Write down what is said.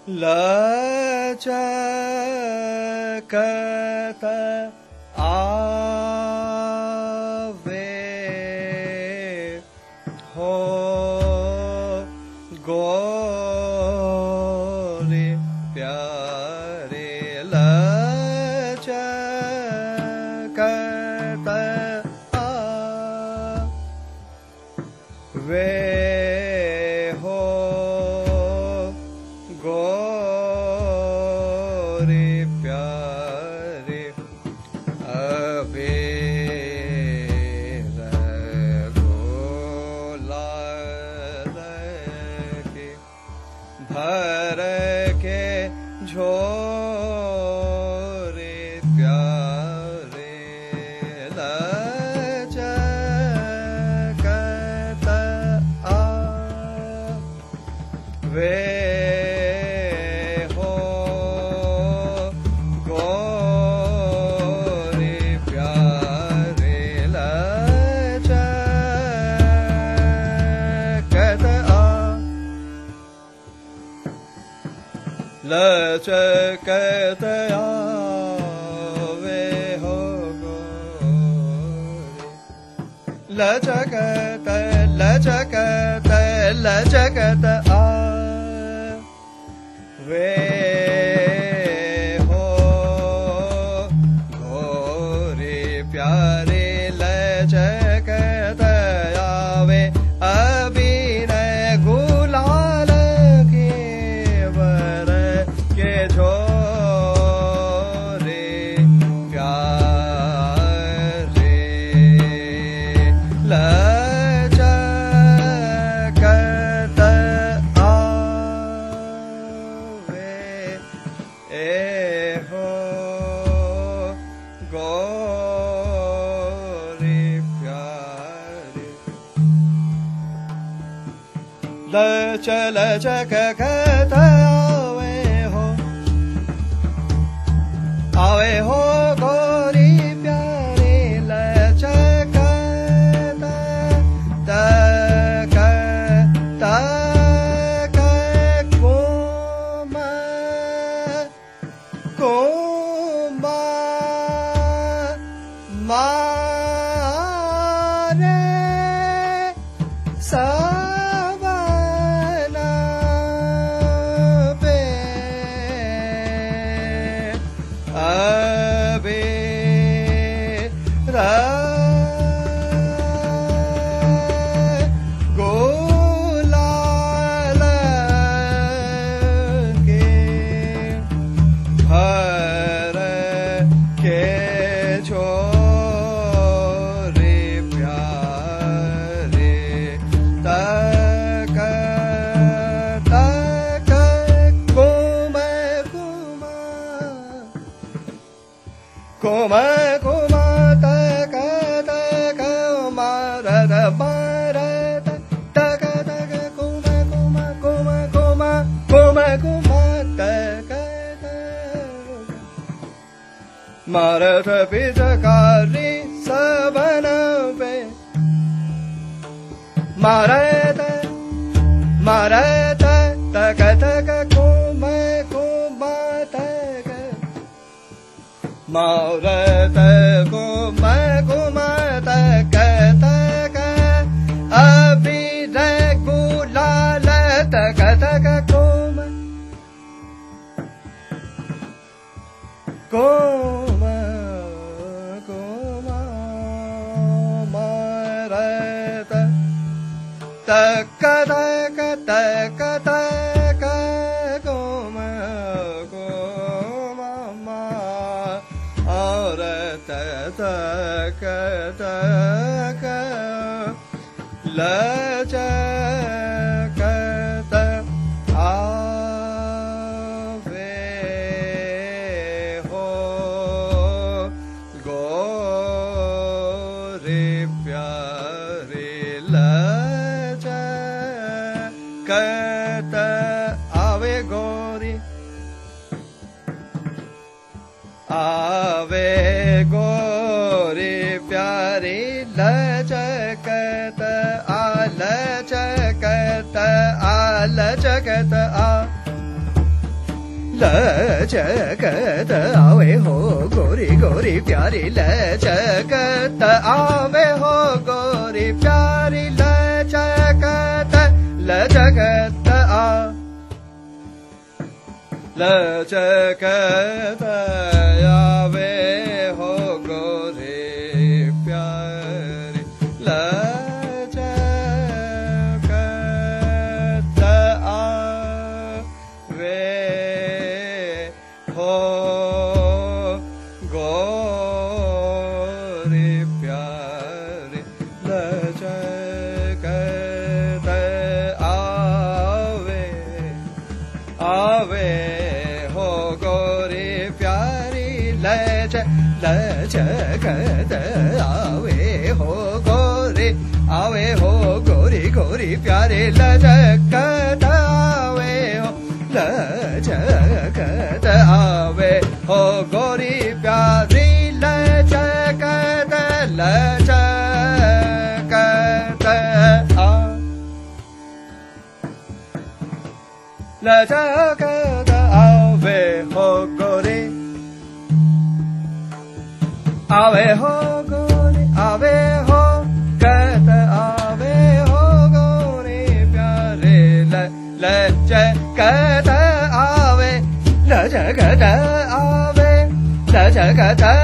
लचकत आवे हो गोरे प्यारे लचकत आवे हो गोरे प्यारे अबे के भर के झोरे प्यारे लचकत आ वे हो गोरे प्यारे लचकत आ लचकत आवे हो गोरे लचकत लचकत लचकत आ वे हो घोरे प्यारे लचकत आवे अभिनय गुलाल के वर के झोरे प्यारे लचकत आवे ए हो गोरे प्यारे लच लचकत आवे हो आवे हो गोरी प्यारे लचकत तक तक कोम कोम मारे सबना पे अबे रा गोलाल के हर के छोरे प्यारे तक तक कुम कुम कुम तक तक मारद मारद तक तक कुम कुम कुम कुम कुम कुम तक तक मारठ पिचकारी सबन पे मारत मारत तक तक कुम कुम तक मारत कुम कुम तक तक अभी गुलाल तक तक कुम कोम कोम मारत तक तक तक तक कोम कोम मारत तक तक लचकत आवे हो गोरे प्यारे लचकत आवे गोरी आवे गोरे प्यारे लचकत आलचकत आलचकत आ लचकत आवे हो गोरी गोरी प्यारी लचकत आवे हो गोरी प्यारी लचकत लचकत आ लचकत आवे हो गोरी प्यारी लचकत आवे हो गोरी प्यारी लचकत आवे आवे हो गोरी प्यारी लच लचकत आवे हो गोरी आवे हो गोरी गोरी प्यारे लचकत आवे हो लचकत आवे हो गोरी प्यारी लचकत लचकत आ लचकत आवे हो गोरी आवे हो गोरी आवे हो कत आवे हो गोरी प्यारे ल लचकत आवे लचकत आवे लचकत